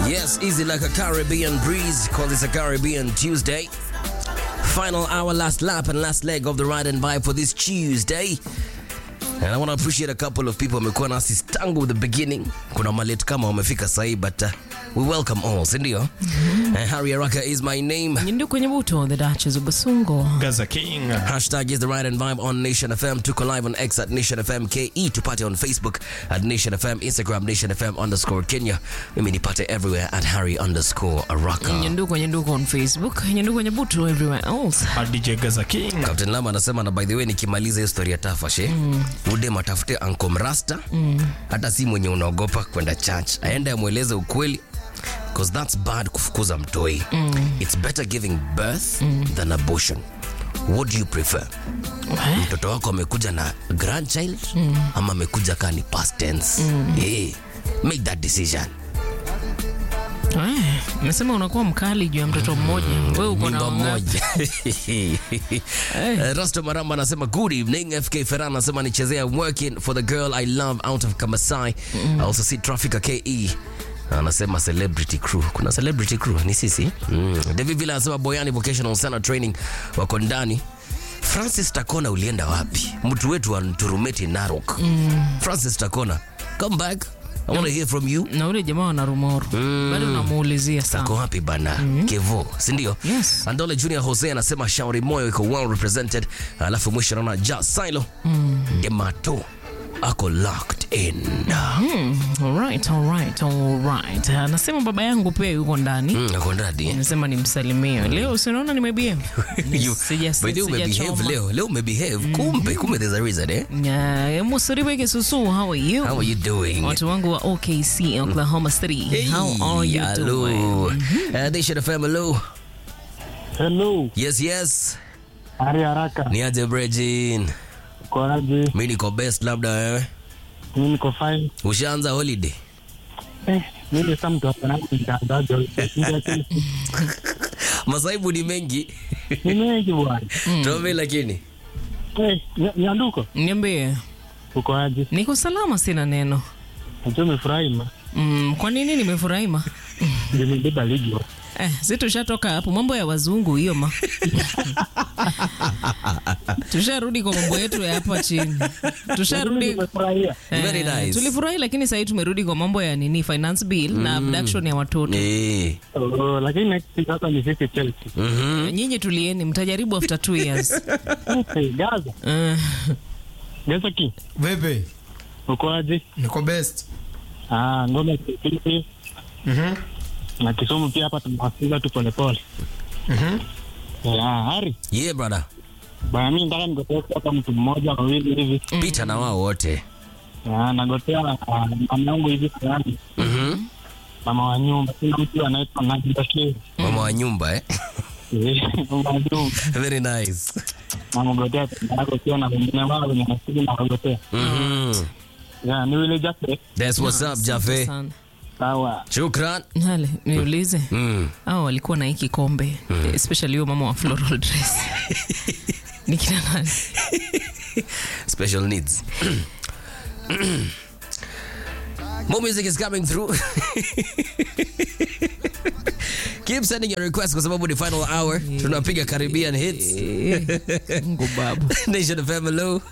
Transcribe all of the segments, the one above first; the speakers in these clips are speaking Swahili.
Yes, easy like a Caribbean breeze. Call this a Caribbean Tuesday. Final hour, last lap, and last leg of the ride and vibe for this Tuesday. And I want to appreciate a couple of people wamekuwa nasi tangu the beginning. Kuna malate kama wamefika sahi, but uh, we welcome all, si ndio? And Harry Araka is my name. Nyindu kwenye buto the Duchess of Basungo. Gaza King. Hashtag is the ride and vibe on Nation FM. Tuko live on X at Nation FM KE. Tupate on Facebook at Nation FM, Instagram Nation FM underscore Kenya. Mimi nipate everywhere at Harry underscore Araka. Nyindu kwenye nduko on Facebook. Nyindu kwenye buto everywhere else. A DJ Gaza King. Captain Lama anasema na by the way nikimaliza hiyo story ya Tafashe mm. ude matafute Uncle Mrasta mm. hata si mwenye unaogopa kwenda church aende amweleze ukweli because that's bad kufukuza mtoi mm. it's better giving birth mm. than abortion what do you prefer mtoto wako amekuja na grandchild mm. ama amekuja kaa ni past tense mm. hey, make that decision Eh, Umesema unakuwa mkali juu ya mtoto mmoja. Wewe uko na Mimba wangapi? moja. Eh, Rasto Maramba anasema good evening. FK Ferran anasema nichezea I'm working for the girl I love out of Kamasai. I also see traffic KE. Anasema celebrity crew. Kuna celebrity crew ni sisi. Mm. David Villa anasema Boyani Vocational Center Training wako ndani. Francis Takona ulienda wapi? Mtu wetu wa Nturumeti Narok. Francis Takona, come back. I want to hear from you. Na ule jamaa wana rumoro. Bado namuulizia Ako sana. wapi bana? Kevo, si ndio? Yes. Andole Junior Jose anasema shauri moyo iko well represented, alafu mwisho naona Ja Silo Demato ako locked in. Alright, alright, alright. Anasema baba yangu pia yuko ndani. Mm, ako ndani. Nasema nimsalimie. Leo si unaona nimebehave. You- Sija- by the way, umebehave sijachoma. leo. Leo umebehave. Kumbe, kumbe there's a reason eh? Yeah, Musaribe Kisusu, how are you? How are you doing? Watu wangu wa OKC, Oklahoma City. How are you hello. doing? Uh, they should have hello. Hello, Yes, yes. Hari Haraka, Ni aje Brejin? uko aje? Mimi niko best labda wewe. Mimi niko fine. Ushaanza holiday? Eh, mimi sasa mtu hapa nani mtangazaji. Masaibu ni mengi. Ni mengi bwana. Tuombe lakini. Eh, nya- nyanduko, Niambie, uko aje? niko salama, sina neno. Najua umefurahi ma. Mm, kwa nini nimefurahi ma? Nimebeba ligi. wa. Eh, si tushatoka hapo mambo ya wazungu hiyo ma. Tusharudi kwa mambo yetu ya hapa chini. Mimi Tusharudi nimefurahia. Very nice. Tulifurahi lakini sasa tumerudi kwa mambo ya nini finance bill na abduction ya watoto. Eh. Oh, lakini next week sasa ni sisi Chelsea. Mhm. Nyinyi tulieni, mtajaribu after two years. Eh, Gaza, Eh, Gaza ki. Vipi? Uko aje? Niko best. Ah, ngoma kipindi Mhm. na Kisumu pia hapa tunawasikiza tu pole pole. Mhm. Yeah, Hari. Yeah, brother. Bwana mimi nataka nigotea hapa mtu mmoja wawili hivi. Pita na wao wote. Ah, nagotea ah, mama yangu hivi fulani. Mhm. Mama wa nyumba. Kuna mtu anaitwa Najida Shee. Mama wa nyumba eh. Mama wa nyumba. Very nice. namogotea yako ukiwa na wengine wao wenye nasili na wagotea Mhm. ya ni wile jafe That's what's up, Jafe. sana. sawa Shukran. Hale, niulize. Mm. Hao walikuwa na hii kikombe, especially huyo mama wa floral dress. Ni kina nani? Special needs. More music is coming through. Keep sending your requests kwa sababu ni final hour. Tunapiga Caribbean hits. Eh, Mungu babu. Nation of hello.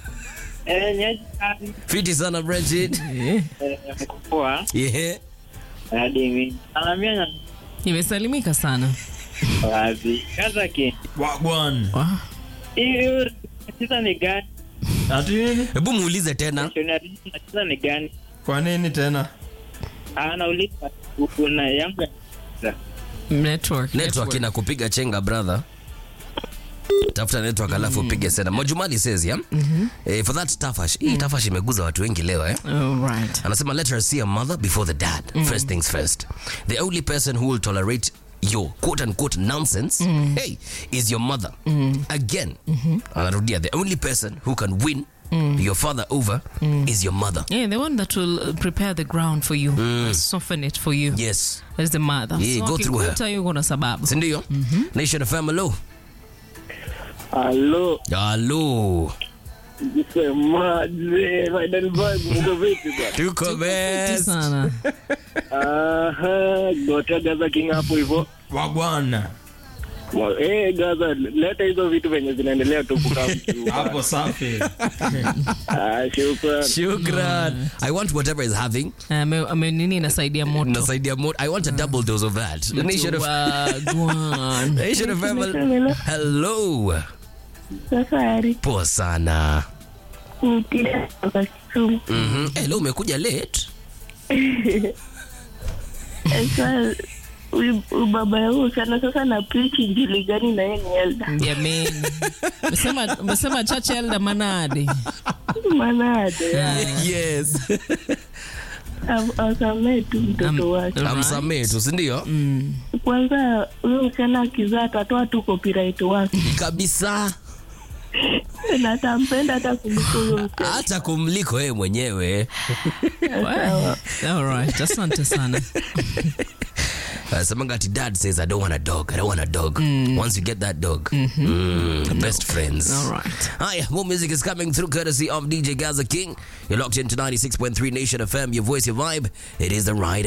Fiti sana Bridget. Eh, poa Yeah. adimi alamia Nimesalimika sana. wazi kaza ki Wagwan. Wa- hiyo nacheza ni gani Ati nini? Hebu muulize tena. nationality nacheza ni gani Kwa nini tena? anauliza kuna yangu ya Network. Network inakupiga chenga brother. Tafuta network alafu upige sana. Mwajumali says yeah. Eh, for that tafash. Hii tafash imeguza watu wengi leo eh. Oh, right. anasema let her see a mother before the dad first things first the only person who will tolerate your quote unquote nonsense hey is your mother again anarudia the only person who can win your father over is your mother Yeah, the one that will uh, prepare the ground for you, soften it for you. yes That's the mother. Yeah, go through her. akikuta yuko na sababu. sindio nation of family halo halo semaje final vibe mko vipi bwana tuko Fiti best sana. Aha, gotea Gaza King hapo hivyo. wagwana Mwa- Eh, Gaza, leta hizo vitu venye zinaendelea tu kukaa mtu. hapo safi Ah, shukran. Shukran. I want whatever is having. Ame- ame- nini inasaidia moto Nasaidia more. I want a double dose of that. Nation of Wagwan. Nation of Hello. Safari Poa sana. mtida kutoka Kisumu. Mhm. Eh, leo umekuja late. Sasa huyu huyu baba yangu sana sasa na preach injili gani na yeye ni elda Jameni. Umesema- umesema church elder manade maana ade Yes. asamee tu mtoto wake Right. Amsamee tu, si ndio? kwanza huyo msichana akizaa atatoa tu copyright wake Kabisa. na atampenda hata kuliko huyo msichana Hata kumliko yeye mwenyewe. All right. asante sana Uh, Samangati dad says I don't want a dog. I don't want a dog. Once you get that dog, mm, best friends. All right. Hi, more music is coming through courtesy of DJ Gaza King. You're locked into 96.3 Nation FM, your voice, your vibe. It is the ride